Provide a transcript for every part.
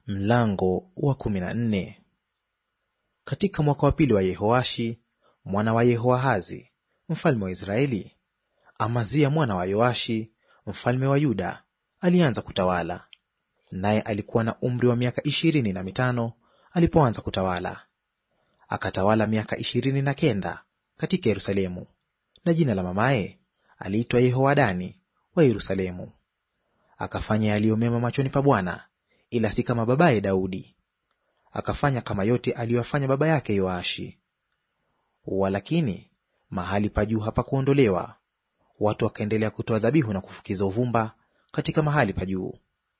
Mlango wa kumi na nne. Katika mwaka wa pili wa Yehoashi mwana wa Yehoahazi mfalme wa Israeli, Amazia mwana wa Yoashi mfalme wa Yuda alianza kutawala, naye alikuwa na umri wa miaka ishirini na mitano alipoanza kutawala. Akatawala miaka ishirini na kenda katika Yerusalemu, na jina la mamaye aliitwa Yehoadani wa Yerusalemu. Akafanya yaliyo mema machoni pa Bwana ila si kama babaye Daudi. Akafanya kama yote aliyoyafanya baba yake Yoashi. Walakini mahali pa juu hapakuondolewa; watu wakaendelea kutoa dhabihu na kufukiza uvumba katika mahali pa juu.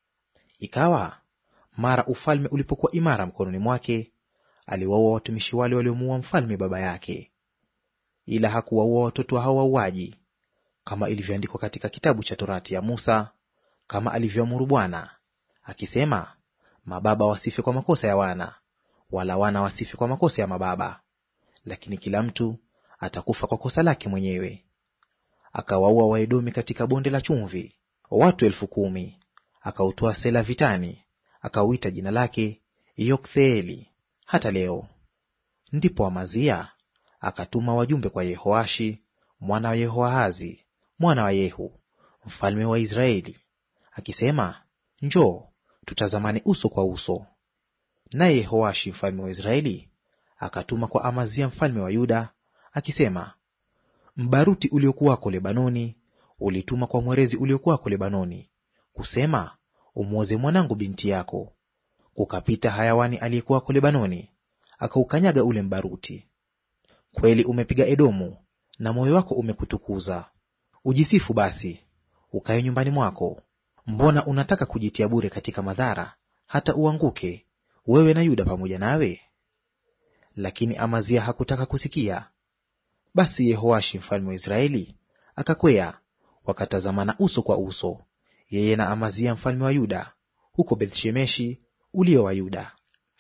Ikawa mara ufalme ulipokuwa imara mkononi mwake, aliwaua watumishi wale waliomuua mfalme baba yake, ila hakuwaua watoto wa hao wauaji, kama ilivyoandikwa katika kitabu cha Torati ya Musa, kama alivyoamuru Bwana akisema, mababa wasife kwa makosa ya wana, wala wana wasife kwa makosa ya mababa, lakini kila mtu atakufa kwa kosa lake mwenyewe. Akawaua Waedomi katika bonde la chumvi, watu elfu kumi. Akautoa Sela vitani, akauita jina lake Yoktheeli hata leo. Ndipo Amazia akatuma wajumbe kwa Yehoashi mwana wa Yehoahazi mwana wa Yehu mfalme wa Israeli akisema, Njoo tutazamane uso kwa uso. Naye Yehoashi mfalme wa Israeli akatuma kwa Amazia mfalme wa Yuda akisema, mbaruti uliokuwako Lebanoni ulituma kwa mwerezi uliokuwako Lebanoni kusema, umwoze mwanangu binti yako. Kukapita hayawani aliyekuwako Lebanoni, akaukanyaga ule mbaruti. Kweli umepiga Edomu, na moyo wako umekutukuza. Ujisifu basi, ukae nyumbani mwako, Mbona unataka kujitia bure katika madhara, hata uanguke, wewe na Yuda pamoja nawe? Lakini Amazia hakutaka kusikia. Basi Yehoashi mfalme wa Israeli akakwea, wakatazamana uso kwa uso, yeye na Amazia mfalme wa Yuda, huko Bethshemeshi ulio wa Yuda.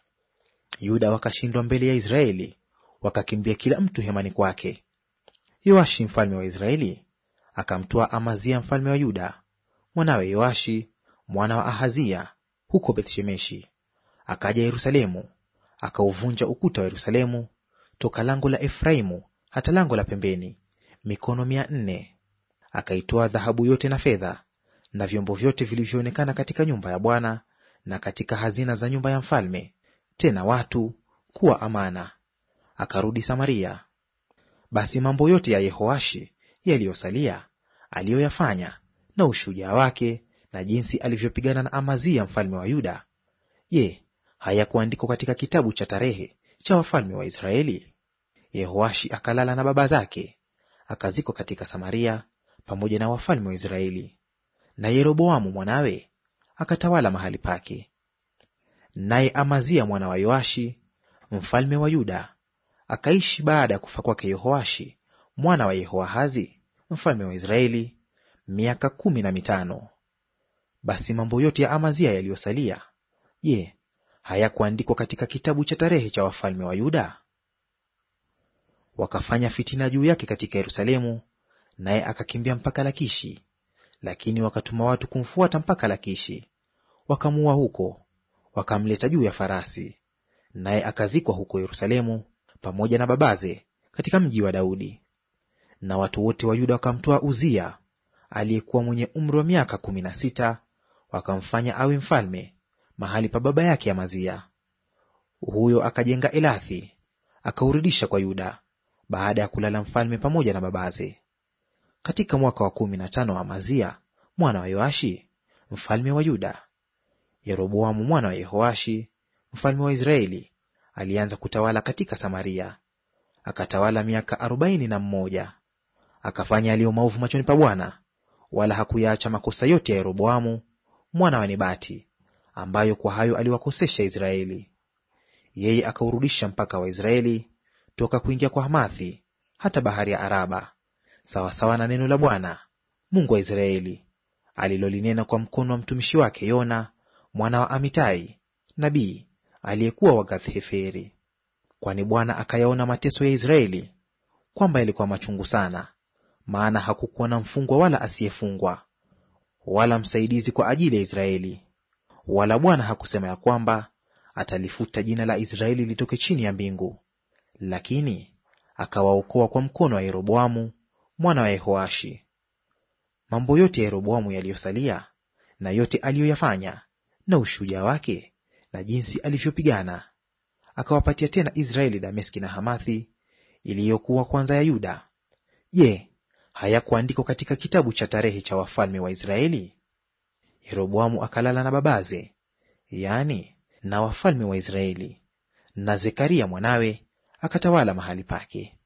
Yuda wakashindwa mbele ya Israeli, wakakimbia kila mtu hemani kwake. Yoashi mfalme wa Israeli akamtoa Amazia mfalme wa Yuda mwanawe Yoashi mwana wa Ahazia huko Bethshemeshi. Akaja Yerusalemu, akauvunja ukuta wa Yerusalemu toka lango la Efraimu hata lango la pembeni, mikono mia nne. Akaitoa dhahabu yote na fedha na vyombo vyote vilivyoonekana katika nyumba ya Bwana na katika hazina za nyumba ya mfalme, tena watu kuwa amana. Akarudi Samaria. Basi mambo yote ya Yehoashi yaliyosalia aliyoyafanya na ushujaa wake na jinsi alivyopigana na Amazia mfalme wa Yuda, je, hayakuandikwa katika kitabu cha tarehe cha wafalme wa Israeli? Yehoashi akalala na baba zake, akazikwa katika Samaria pamoja na wafalme wa Israeli, na Yeroboamu mwanawe akatawala mahali pake. Naye Amazia mwana wa Yoashi mfalme wa Yuda akaishi baada ya kufa kwake Yehoashi mwana wa Yehoahazi mfalme wa Israeli miaka kumi na mitano. Basi mambo yote ya Amazia yaliyosalia, je, hayakuandikwa katika kitabu cha tarehe cha wafalme wa Yuda? Wakafanya fitina juu yake katika Yerusalemu, naye akakimbia mpaka Lakishi. Lakini wakatuma watu kumfuata mpaka Lakishi, wakamuua huko, wakamleta juu ya farasi, naye akazikwa huko Yerusalemu pamoja na babaze katika mji wa Daudi. Na watu wote wa Yuda wakamtoa Uzia aliyekuwa mwenye umri wa miaka kumi na sita, wakamfanya awe mfalme mahali pa baba yake Amazia. Huyo akajenga Elathi, akaurudisha kwa Yuda, baada ya kulala mfalme pamoja na babaze. Katika mwaka wa kumi na tano wa Amazia mwana wa Yoashi mfalme wa Yuda, Yeroboamu mwana wa Yehoashi mfalme wa Israeli alianza kutawala katika Samaria, akatawala miaka arobaini na mmoja. Akafanya yaliyo maovu machoni pa Bwana, wala hakuyaacha makosa yote ya Yeroboamu mwana wa Nebati, ambayo kwa hayo aliwakosesha Israeli. Yeye akaurudisha mpaka wa Israeli toka kuingia kwa Hamathi hata bahari ya Araba, sawasawa na neno la Bwana Mungu wa Israeli alilolinena kwa mkono wa mtumishi wake Yona mwana wa Amitai nabii aliyekuwa wa Gath-Heferi. Kwani Bwana akayaona mateso ya Israeli, kwamba yalikuwa machungu sana, maana hakukuwa na mfungwa wala asiyefungwa, wala msaidizi kwa ajili ya Israeli. Wala Bwana hakusema ya kwamba atalifuta jina la Israeli litoke chini ya mbingu, lakini akawaokoa kwa mkono wa Yeroboamu mwana wa Yehoashi. Mambo yote ya Yeroboamu yaliyosalia na yote aliyoyafanya na ushujaa wake na jinsi alivyopigana, akawapatia tena Israeli Dameski na Hamathi iliyokuwa kwanza ya Yuda. Je, hayakuandikwa katika kitabu cha tarehe cha wafalme wa Israeli? Yeroboamu akalala na babaze, yaani na wafalme wa Israeli, na Zekaria mwanawe akatawala mahali pake.